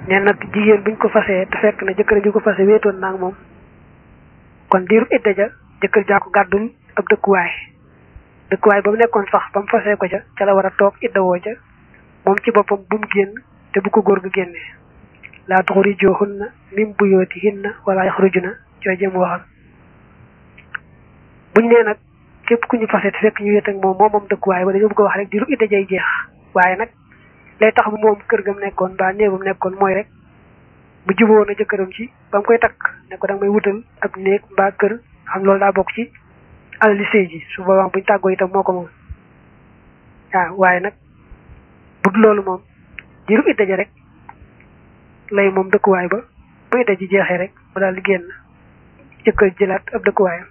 ne nag jigéen buñ ko fasee te fekk na jëkkër ji ko fase wéetoon naag moom kon diiru idda ja jëkkër jaa ko gàddul ab dëkkuwaay dëkkuwaay ba mu nekkoon sax ba mu fasee ko ca ca la war a toog idda woo ca moom ci boppam bu mu génn te bu ko góor ga génnee laa tuxrijuhunna min buyutihinna wala yaxrujuna cooy jëm waxal buñ nee nag képp ku ñu fase te fekk ñu wéet ak moom moom moom dëkkuwaay ba dañoo bëgg a wax rek diiru idda jay jeex waaye nag lay tax bu moom kër gam nekkoon ba néegam nekkoon mooy rek bu juboo na jëkkëram ci ba mu koy takk ne ko da nga may wutal ab néeg mbaa kër xam loolu daa bokk ci alali sëy ji su boobaa buñ tàggoo itam moo ko moom waaw waaye nag bu dul loolu moom diiru idda ja rek lay moom dëkkuwaay ba bu idda ji jeexee rek mu daal di génn jëkkër jëlaat ab dëkkuwaayam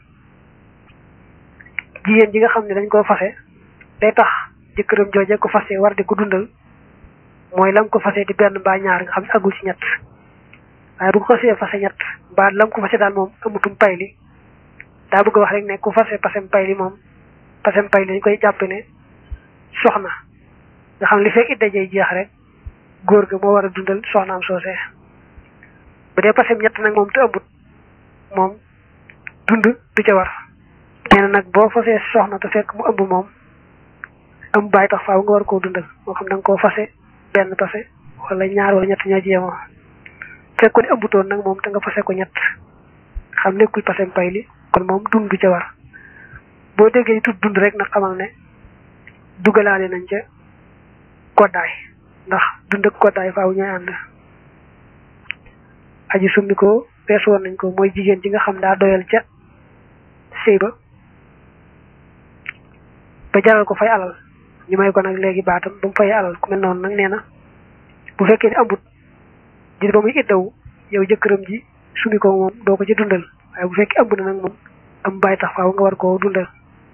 jigéen ji nga xam ne dañ koo fase day tax jëkkëram jooje ko fase war di ko dundal mooy lam ko fase di benn mbaa ñaar nga xam ne agul ci ñett waaye bu ko xasee fase ñett mbaa lam ko fase daal moom amutum pay li daa bëgg a wax rek ne ku fase pasem pay li moom pasem pay li dañ koy jàpp ne soxna nga xam li fekk idda jay jeex rek góor ga moo war a dundal soxnaam soosee bu dee pasem ñett nag moom te ëmbut moom dund du ca war nee na nag boo fasee soxna te fekk mu ëmb moom ëmb bàyyi tax faaw nga war koo dundal moo xam da nga koo fase benn pase wala ñaar wala ñett ñoo jéemoo fekkoon ne ëmbutoon nag moom te nga fase ko ñett xam nekkul pasem pay li kon moom dund du ca war boo déggee tudd dund rek nag xamal ne dugalaale nañ ca koddaay ndax dund ak koddaay faaw ñooy ànd aji summi ko weesu woon nañ ko mooy jigéen ji nga xam daa doyal ca sëy ba ba jaral ko fay alal ñu may ko nag léegi baatam ba mu fay alal ku mel noonu nag nee na bu fekkee ne ambut di ba muy iddawu yow jëkkëram ji sumi ko moom doo ko ci dundal waaye bu fekkee ëmb na nag moom am bàyyi tax faaw nga war koo dundal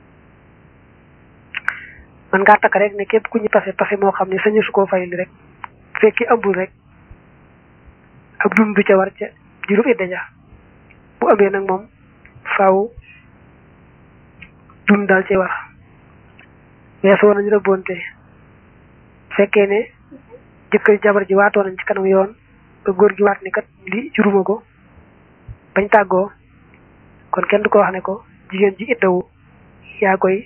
man ngaa takk rek ne képp ku ñu pase pase moo xam ne sañu su koo fay li rek bu fekkee ëmbul rek ab dund du ca war ca juróom idda ja bu ëmbee nag moom faaw dund daal ci war weesu woon nañu rëbbonte fekkee ne jëkkër jabar ji waatoo nañ ci kanam yoon ba góor gi waat ni kat li juruma ko bañ tàggoo kon kenn du ko wax ne ko jigéen ji iddawu yaa koy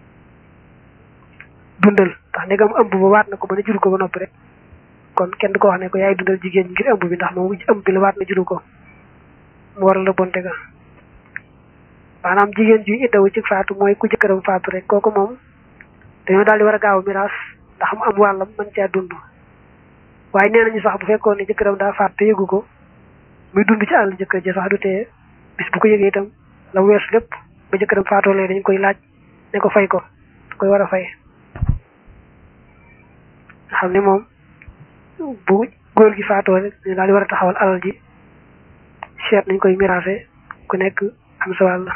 dundal ndax ndegam ëmb ba waat na ko ba ne juru ko ba noppi rek kon kenn du ko wax ne ko yaay dundal jigéen ji ngir ëmb bi ndax moom ëmb bi la waat na juru ko mu waral la bonte ga maanaam jigéen ji iddawu ci faatu mooy ku jëkkëram faatu rek kooku moom dañoo daal di war a gaaw miraas ndax mu am wàllam mën caa dund waaye nee nañu sax bu fekkoon ne jëkkëram daa faatu te yëgu ko muy dund ci àll jëkkër ji sax du tee bis bu ko yëgee itam la weesu lépp ba jëkkëram faatoo lee dañ koy laaj ne ko fay ko da koy war a fay nga xam ne moom bu góor gi faatoo rek dañu daal di war a taxawal alal ji seet nañ koy miraase ku nekk am sa wàll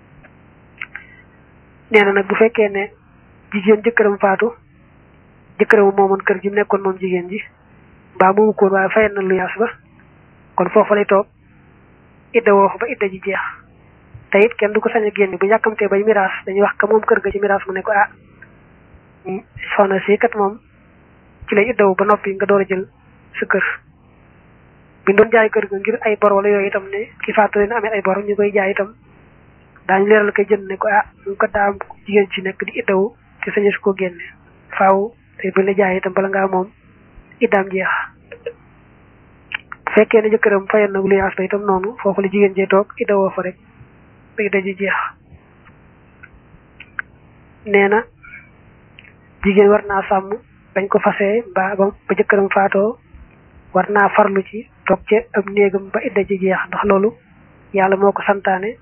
nee na nag bu fekkee ne jigéen jëkkëram faatu jëkkëram moomoon kër gi nekkoon moom jigéen ji mbaa moomu koon waaye fayal na lu yaas ba kon foofu lay toog idda woo ba idda ji jeex te it kenn du ko sañ a génne bu yàkkamtee bay miraas dañuy wax ka moom kër ga ci miraas mu ne ko ah soxna si kat moom ci lay iddawu ba noppi nga door a jël sa kër bi doon jaay kër ga ngir ay bor wala yooyu itam ne ki faatu leen amee ay bor ñu koy jaay itam daañu leeral koy jënd ne ko ah ñu ko daa am jigéen ci nekk di iddawu te sañu su ko génne faaw te bu la jaay itam bala ngaa moom iddaam jeex bu fekkee ne jëkkëram fayal na lu yaas ba itam noonu foofu la jigéen jee toog iddawoo fa rek ba idda ji jeex nee na jigéen war naa sàmm bañ ko fasee mbaa ba ba jëkkëram faatoo war naa farlu ci toog ca ab néegam ba idda ji jeex ndax loolu yàlla moo ko santaane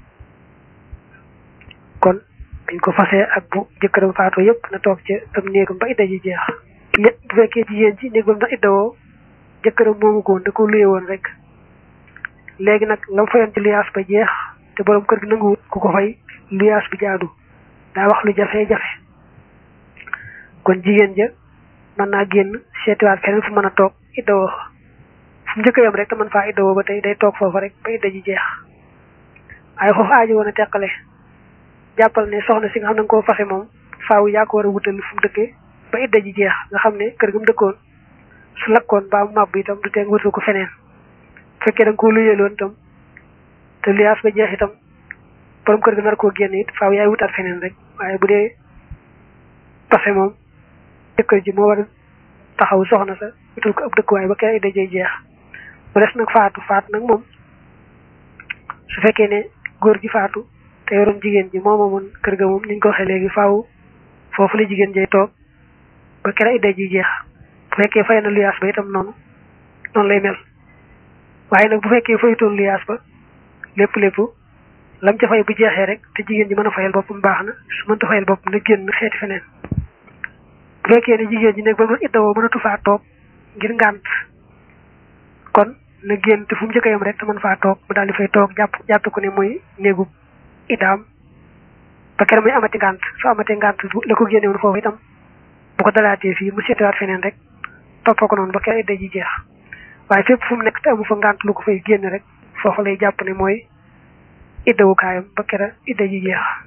kon dañ ko fasee ak bu jëkkëram faatoo yëpp na toog ca ab néegam ba idda ji jeex ñett bu fekkee jigéen ci néeg ba mu na iddawoo jëkkëram moomu ko woon da ko luye woon rek léegi nag lam fayoon ci luyaas ba jeex te borom kër gi nanguwut ku ko fay luyaas bi jaadu daa wax lu jafe-jafe kon jigéen ja mën naa génn seetiwaat feneen fu mën a toog iddawoo fu mu njëkk yam rek te mën faa iddawoo ba tey day toog foofa rek ba idda ji jeex waaye foofu aajo woon a teqale jàppal ne soxna si nga xam ne nga koo fase moom faaw yaa ko war a wutal fu mu dëkkee ba idda ji jeex nga xam ne kër ga mu dëkkoon su lakkoon ba mu màbb itam du tee nga wutal ko feneen bu fekkee da nga koo luyeeloon itam te luyaas ba jeex itam borom kër ga nar koo génn it faaw yaay wutaat feneen rek waaye bu dee pase moom jëkkër ji moo war a taxaw soxna sa wutal ko ab dëkkuwaay ba kay dajee jeex mu des nag faatu faatu nag moom su fekkee ne góor gi faatu te yoroon jigéen ji moo moomoon kër ga moom ni ñu ko waxee léegi faaw foofu la jigéen jay toog ba kere idda ji jeex bu fekkee fay na luyaas ba itam noonu noonu lay mel waaye nag bu fekkee fayutoon luyaas ba lépp lépp lam ca fay bu jeexee rek te jigéen ji mën a fayal boppam baax na su mënta fayal boppam na génn xeeti feneen bu fekkee ne jigéen ji nekk ba mu idda woo mënatu faa toog ngir ngànt kon na génn te fu mu njëkk a yem rek te mën faa toog mu daal di fay toog jàpp jàpp ko ne muy néegu idaam ba kere muy amati ngànt su amati ngànt la ko génnewoon foofu itam bu ko dalaatee fii mu seetiwaat feneen rek toppoo ko noonu ba kere idda ji jeex waaye fépp fu mu nekk te amu fa ngànt lu ko fay génn rek foofu lay jàpp ne mooy iddawukaayam ba kere idda ji jeex